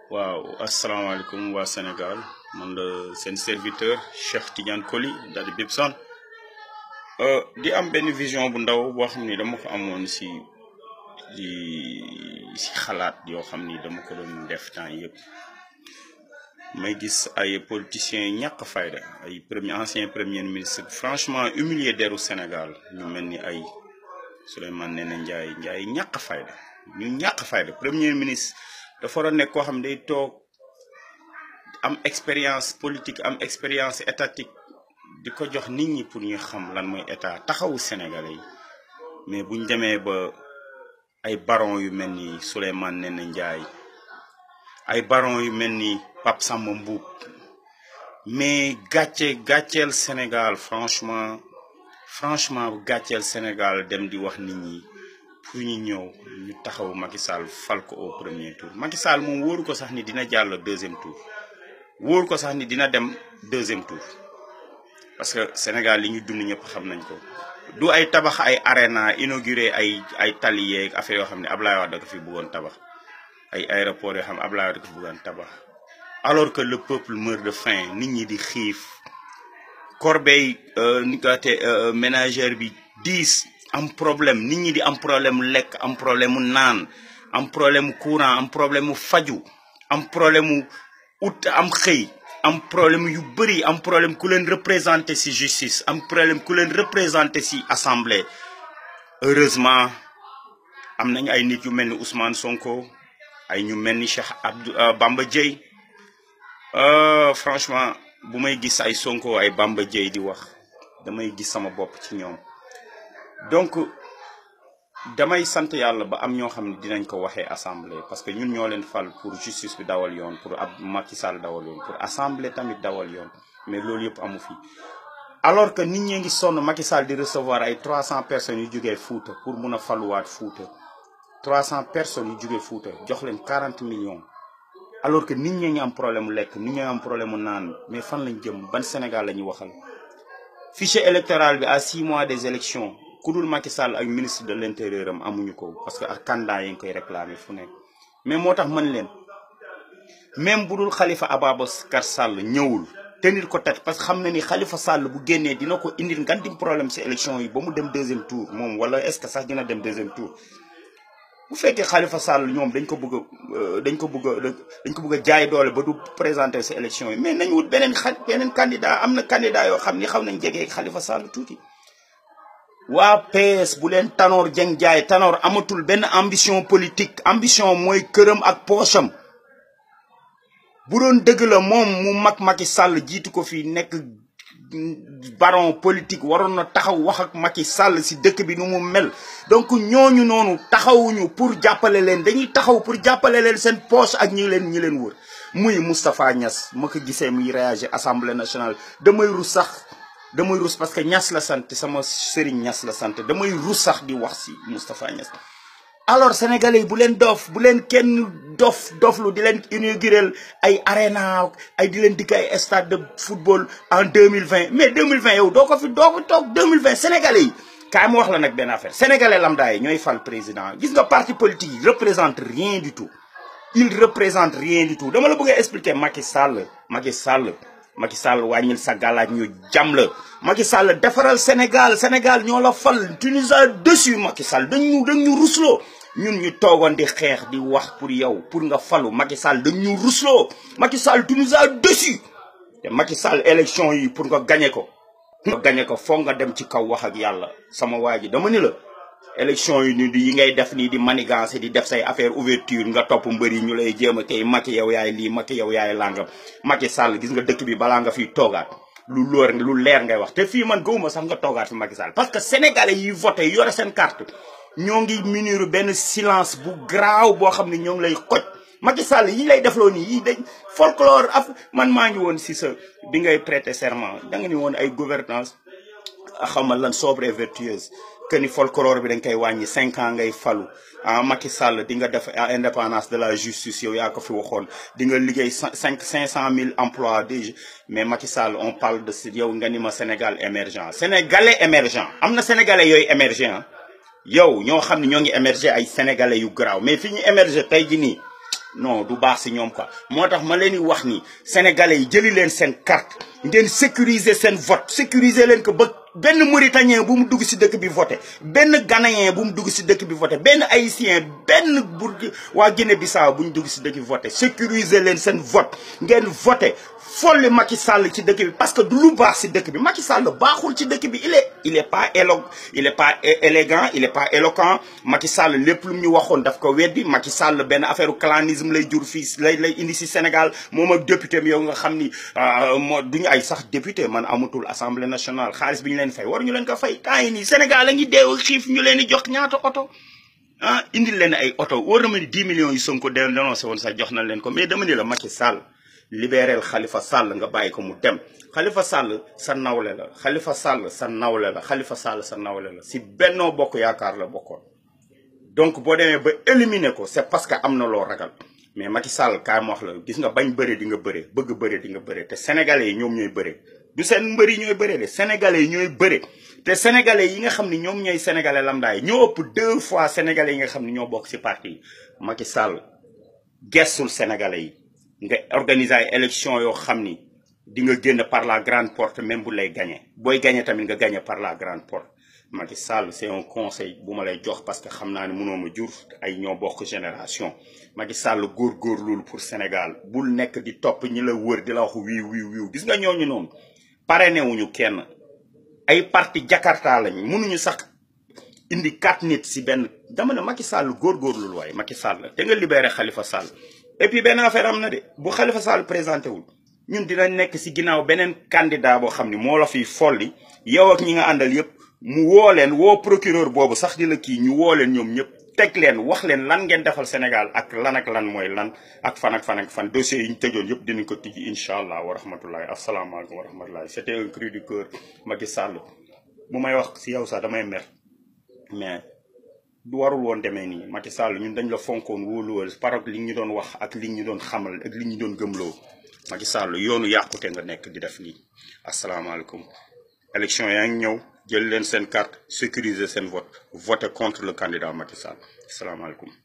waaw asalaamaaleykum waa Sénégal man la seen serviteur Cheikh Tidiane Koli daal di Bibson di am benn vision bu ndaw boo xam ni dama ko amoon si di si xalaat yoo xam ni dama ko doon def temps yëpp may gis ay politiciens ñàkk fayda ay premier ancien premier ministre franchement humilié deru Sénégal ñu mel ni ay Souleymane Ndéné Ndiaye Ndiaye ñàkk fayda ñu ñàkk fayda premier ministre dafa war a nekk koo xam ne day toog am expérience politique am expérience étatique di ko jox nit ñi pour ñu xam lan mooy état taxawu Sénégalais yi mais buñ demee ba ay baron yu mel ni Souleymane Ndéné Ndiaye ay baron yu mel ni Pape Samba Mboup mais gàcce gàcceel Sénégal franchement franchement gàcceel Sénégal dem di wax nit ñi pour ñu ñëw ñu taxaw Macky Sall fal ko au premier tour Macky Sall moom wóoru ko sax ni dina jàll deuxième tour wóoru ko sax ni dina dem deuxième tour parce que Sénégal li ñu dund ñëpp xam nañ ko du ay tabax ay arena inauguré ay ay tali yeeg affaire yoo xam ne Ablaye Wade da ko fi bëggoon tabax ay aéroport yoo xam ne Ablaye Wade da ko fi bëggoon tabax alors que le peuple meurt de faim nit ñi di xiif corbeille ni ko te ménagère bi diis am problème nit ñi di am problème lekk am problème mu naan am problème mu courant am problème mu faju am problème mu ut am xëy am problème yu bëri am problème ku leen représenté ci justice am problème ku leen représenté ci assemblée heureusement am nañ ay nit yu mel ni Ousmane Sonko ay ñu mel ni Cheikh Abdou Bamba Dièye franchement bu may gis ay Sonko ay Bamba Dièye di wax damay gis sama bopp ci ñoom donc damay sant yàlla ba am ñoo xam ne dinañ ko waxee assemblée parce que ñun ñoo leen fal pour justice bi dawal yoon pour ab Macky Sall dawal yoon pour assemblée tamit dawal yoon mais loolu yëpp amu fi. alors que nit ñi ngi sonn Macky Sall di recevoir ay 300 personnes yu jugee Fouta pour mun a faluwaat Fouta 300 personnes yu jugee Fouta jox leen 40 millions. alors que nit ñi ngi am problème mu lekk nit ñi am problème mu naan mais fan lañ jëm ban Sénégal la ñuy waxal fichier électoral bi à 6 mois des élections ku dul Macky Sall ak ministre de l' intérieur am amuñu ko parce que ak candidat yi ngi koy réclamer fu nekk. mais moo tax mën leen même bu dul Khalifa Ababacar Sall ñëwul tenir ko tête parce que xam na ni Khalifa Sall bu génnee dina ko indil ngandim problème si élection yi ba mu dem deuxième tour moom wala est ce que sax dina dem deuxième tour. bu fekkee Khalifa Sall ñoom dañ ko bëgg a dañ ko bëgg a dañ ko bëgg a jaay doole ba du présenter ces élections yi mais nañ wut beneen xa beneen candidat am na candidat yoo xam ni xaw nañ jege Khalifa Sall tuuti. waa PS bu leen Tanor Dieng jaay Tanor amatul benn ambition politique ambition mooy këram ak poosam bu doon dëgg la moom mu mag Macky Sall jiitu ko fi nekk. baron politique waroon na taxaw wax ak Macky Sall si dëkk bi nu mu mel donc ñooñu noonu taxawuñu pour jàppale leen dañuy taxaw pour jàppale leen seen poche ak ñi leen ñi leen wër muy Moustapha Niass ma ko gisee muy réagir assemblée nationale damay rus sax damay rus parce que Niass la sant sama sëriñ Niass la sant damay rus sax di wax si Moustapha Niass alors sénégalais yi bu leen dof bu leen kenn dof doflu di leen inaugurer ay arena ay di leen dikk ay stade de football en 2020 mais 2020 yow doo ko fi doo ko toog 2020 sénégalais yi kaay ma wax la nag benn affaire sénégalais lambda yi ñooy fal président gis nga parti politique yi représente rien du tout il représente rien du tout dama la bëgg a expliquer Macky Sall Macky Sall Macky Sall wàññil sa gàllaaj ñu jam la Macky Sall defaral Sénégal Sénégal ñoo la fal tu nous as dessus Macky Sall dañ ñu dañ ñu rusloo ñun ñu toogoon di xeex di wax pour yow pour nga falu Macky Sall dañ ñu rusloo Macky Sall tu nous as dessus te Macky Sall élection yi pour nga gagné ko nga gagné ko foog nga dem ci kaw wax ak yàlla sama waa ji dama ni la élection yi ni yi ngay def nii di manigancé di def say affaire ouverture nga topp mbër yi ñu lay jéem a tey Macky yow yaay lii Macky yow yaay langam Macky Sall gis nga dëkk bi balaa nga fiy toogaat lu loor lu leer ngay wax te fii man gëwuma sax nga toogaat fi Macky Sall parce que sénégalais yi voté yore seen carte ñoo ngi munir benn silence bu graaw boo xam ne ñoo ngi lay xoj Macky Sall yi lay defloo nii yi dañ folklore af man maa ngi woon si sa bi ngay prêter serment da nga ni woon ay gouvernance xamal lan sobre et vertueuse que ni folklore bi dañ koy wàññi cinq ans ngay falu ah Macky Sall di nga def indépendance de la justice yow yaa ko fi waxoon di nga liggéey cinq cinq cent mille emplois déjà mais Macky Sall on parle de si yow nga ni ma Sénégal émergent sénégalais émergent am na sénégalais yooyu émergent yow ñoo xam ne ñoo ngi émerger ay sénégalais yu garaaw mais fi ñu émerger tey ji nii non du baax si ñoom quoi moo tax ma leen di wax ni sénégalais yi jëli leen seen carte ngeen sécuriser seen vote sécuriser leen ko ba benn mauritanien bu mu dugg si dëkk bi voté benn ghanéen bu mu dugg si dëkk bi voté benn haïtien benn bourg waa Guinée Bissau bu ñu dugg si dëkk bi voté sécuriser leen seen vote ngeen voté folli Macky Sall ci dëkk bi parce que du lu baax si dëkk bi Macky Sall baaxul ci dëkk bi il est il est pas élo il est pas élégant il est pas éloquent Macky Sall lépp lu mu ñu waxoon daf ko weddi Macky Sall benn affaire clanisme lay jur fii lay lay indi si Sénégal moom ak député mi yow nga xam ni moo duñu ay sax député man amatul assemblée nationale xaalis bi ñu leen fay war ñu leen ko fay temps yi nii Sénégal a ngi deew xiif ñu leen di jox ñaata oto ah indil leen ay oto war na ma ni 10 millions yi Sonko dénoncé woon sax jox na leen ko mais dama ni la Macky Sall libéral Khalifa Sall nga bàyyi ko mu dem Khalifa Sall sa nawle la Khalifa Sall sa nawle la Khalifa Sall sa nawle la si Benno Bokk Yaakaar la bokkoon donc boo demee ba éliminer ko c'est parce que am na loo ragal mais Macky Sall kaay ma wax la gis nga bañ bëre di nga bëre bëgg bëre di nga bëre te sénégalais yi ñoom ñooy bëre du seen mbër yi ñooy bëre de sénégalais yi ñooy bëre te sénégalais yi nga xam ni ñoom ñooy sénégalais lambda yi ñoo ëpp deux fois sénégalais yi nga xam ni ñoo bokk si parti yi Macky Sall gestul sénégalais yi nga organiser ay élection yoo xam ni di nga génn par la grande porte même bu lay gagné booy gagné tamit nga gagné par la grande porte Macky Sall c'est un conseil bu ma lay jox parce que xam naa ne mënoo ma jur ay ñoo bokk génération Macky Sall góorgóorlu pour Sénégal bul nekk di topp ñi la wër di la wax wiiw wiiw wiiw gis nga ñooñu noonu parrainé wuñu kenn ay parti Jakarta lañ mënuñu sax indi quatre nit si benn dama ne Macky Sall góorgóorlu waaye Macky Sall te nga libéré Khalifa Sall et puis benn affaire am na de bu Khalifa Sall présenté wul ñun dina nekk si ginnaaw beneen candidat boo xam ni moo la fiy folli yow ak ñi nga àndal yëpp mu woo leen woo procureur boobu sax di la kii ñu woo leen ñoom ñëpp teg leen wax leen lan ngeen defal Sénégal ak lan ak lan mooy lan ak fan ak fan ak fan dossiers yi ñu tëjoon yëpp dinañ ko tijji incha allah wa rahmatullahi asalaamaaleykum wa rahmatullahi c'était un cri du cœur Macky Sall bu may wax si yow sax damay mer mais du warul woon demee nii Macky Sall ñun dañ la fonkoon wóoluwal par li ñu doon wax ak li ñu doon xamal ak li ñu doon gëmloo Macky Sall yoonu yàqute nga nekk di def nii asalaamaaleykum élection yaa ngi ñëw jël leen seen carte sécuriser seen vote voter contre le candidat Macky Sall asalaamaaleykum